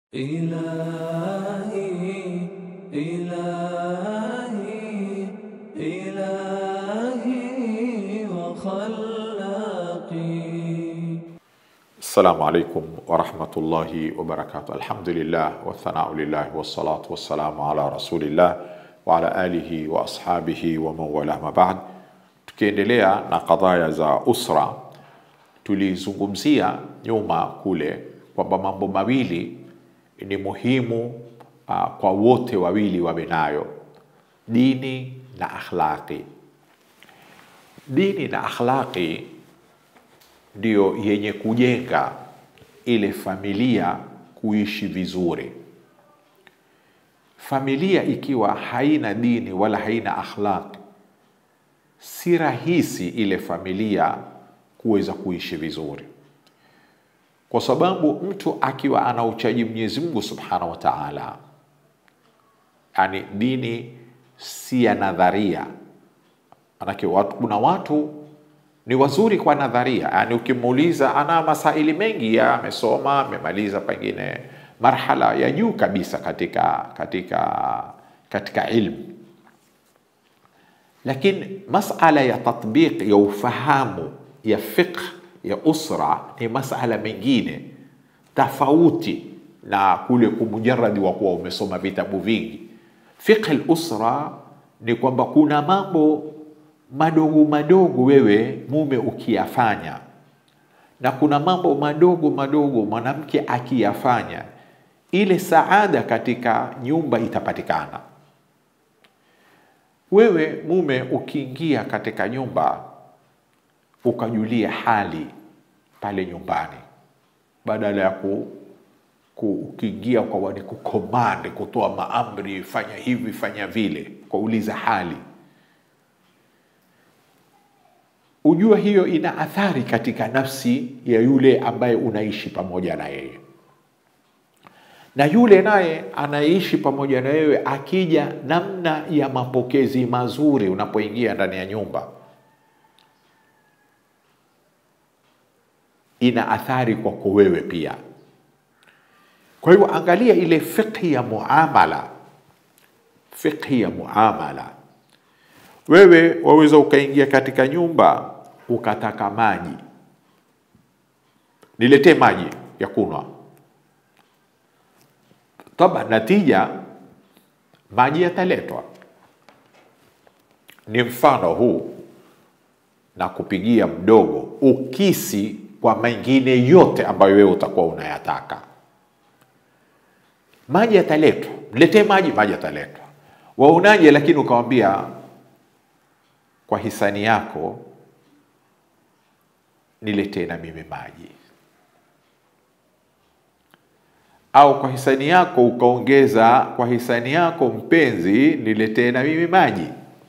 إلهي إلهي إلهي وخلاقي السلام عليكم ورحمة الله وبركاته الحمد لله والثناء لله والصلاة والسلام على رسول الله وعلى آله وأصحابه ومن والاه ما بعد tukiendelea na kadhaya za usra tulizungumzia nyuma kule kwamba mambo mawili ni muhimu uh, kwa wote wawili wawe nayo dini na akhlaqi dini na akhlaqi ndiyo yenye kujenga ile familia kuishi vizuri. Familia ikiwa haina dini wala haina akhlaq, si rahisi ile familia kuweza kuishi vizuri, kwa sababu mtu akiwa ana uchaji Mwenyezi Mungu Subhanahu wa Ta'ala, yani dini si ya nadharia. Manake watu, kuna watu ni wazuri kwa nadharia, yani ukimuuliza ana masaili mengi ya amesoma, amemaliza pengine marhala ya juu kabisa katika katika katika ilmu, lakini masala ya tatbiq ya ufahamu ya fiqh ya usra ni masala mengine tofauti na kule kumujaradi wa kuwa umesoma vitabu vingi. Fiqh al-usra ni kwamba kuna mambo madogo madogo wewe mume ukiyafanya na kuna mambo madogo madogo mwanamke akiyafanya, ile saada katika nyumba itapatikana. Wewe mume ukiingia katika nyumba ukajulia hali pale nyumbani, badala ya ku, ku ukiingia kwa ni kukomande kutoa maamri, fanya hivi fanya vile, kwauliza hali ujua hiyo ina athari katika nafsi ya yule ambaye unaishi pamoja na yeye, na yule naye anaishi pamoja na wewe, akija namna ya mapokezi mazuri unapoingia ndani ya nyumba, ina athari kwako wewe pia. Kwa hiyo angalia ile fiqhi ya muamala, fiqhi ya muamala wewe waweza ukaingia katika nyumba ukataka maji, niletee maji ya kunywa. Taba, natija maji yataletwa. Ni mfano huu na kupigia mdogo, ukisi kwa mengine yote ambayo wewe utakuwa unayataka. Maji yataletwa, niletee maji, maji yataletwa. Waonaje? Lakini ukawambia kwa hisani yako niletee na mimi maji, au kwa hisani yako ukaongeza, kwa hisani yako mpenzi, niletee na mimi maji.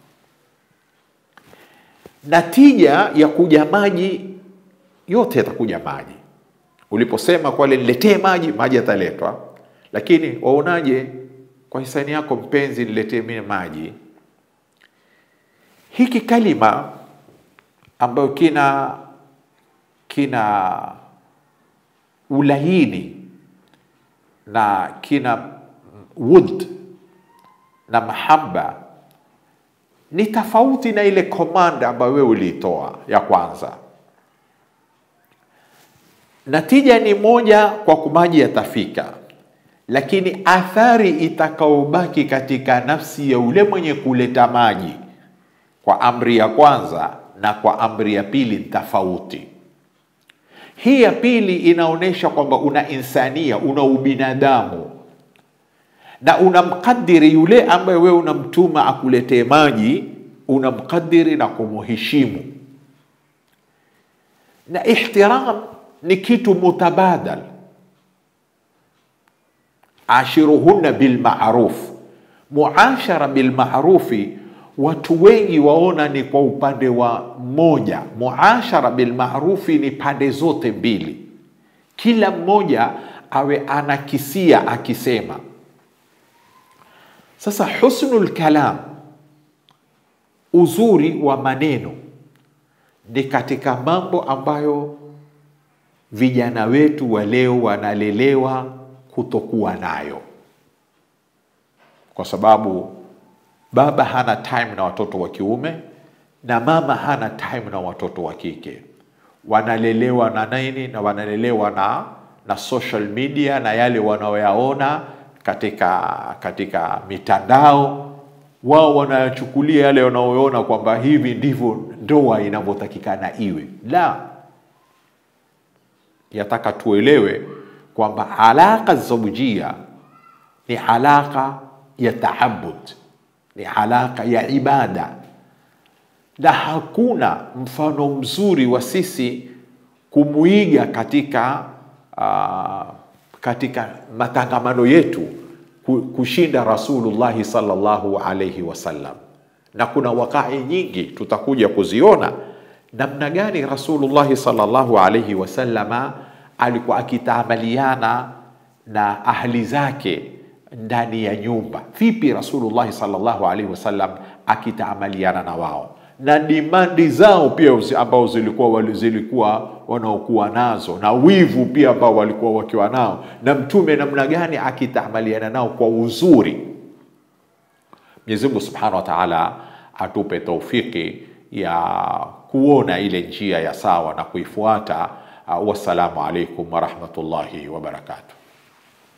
Natija ya kuja maji yote yatakuja maji. Uliposema kwale niletee maji, maji yataletwa, lakini waonaje, kwa hisani yako mpenzi, niletee mimi maji hiki kalima ambayo kina kina ulaini na kina wud na mahaba ni tofauti na ile komanda ambayo wewe uliitoa ya kwanza. Natija ni moja kwa kumaji yatafika, lakini athari itakaobaki katika nafsi ya ule mwenye kuleta maji kwa amri ya kwanza na kwa amri ya pili ni tofauti. Hii ya pili inaonyesha kwamba una insania, una ubinadamu na unamkadiri yule ambaye wewe unamtuma akuletee maji, unamkadiri na kumuheshimu. Na ihtiram ni kitu mutabadal, ashiruhunna bilmaruf, muashara bilmarufi watu wengi waona ni kwa upande wa mmoja. Muashara bilmarufi ni pande zote mbili, kila mmoja awe anakisia akisema. Sasa husnul kalam, uzuri wa maneno, ni katika mambo ambayo vijana wetu wa leo wanalelewa kutokuwa nayo, kwa sababu baba hana time na watoto wa kiume na mama hana time na watoto wa kike. Wanalelewa na nini? Na wanalelewa na na social media na yale wanaoyaona katika katika mitandao. Wao wanayachukulia yale wanaoona kwamba hivi ndivyo ndoa inavyotakikana iwe. La, yataka tuelewe kwamba alaka zaujia ni alaka ya taabud, ni alaka ya ibada, na hakuna mfano mzuri wa sisi kumuiga katika uh, katika matangamano yetu kushinda Rasulullahi sallallahu alaihi wasallam, na kuna wakai nyingi tutakuja kuziona namna gani Rasulullahi sallallahu alaihi wasallama alikuwa akitaamaliana na ahli zake ndani ya nyumba. Vipi Rasulullahi sallallahu alaihi wasallam akitaamaliana na wao na dimandi zao pia ambao zilikuwa zilikuwa wanaokuwa nazo na wivu pia ambao walikuwa wakiwa nao, na mtume namna gani akitaamaliana nao kwa uzuri. Mwenyezi Mungu Subhanahu wa Ta'ala atupe taufiki ya kuona ile njia ya sawa na kuifuata. Wassalamu alaikum warahmatullahi wabarakatuh.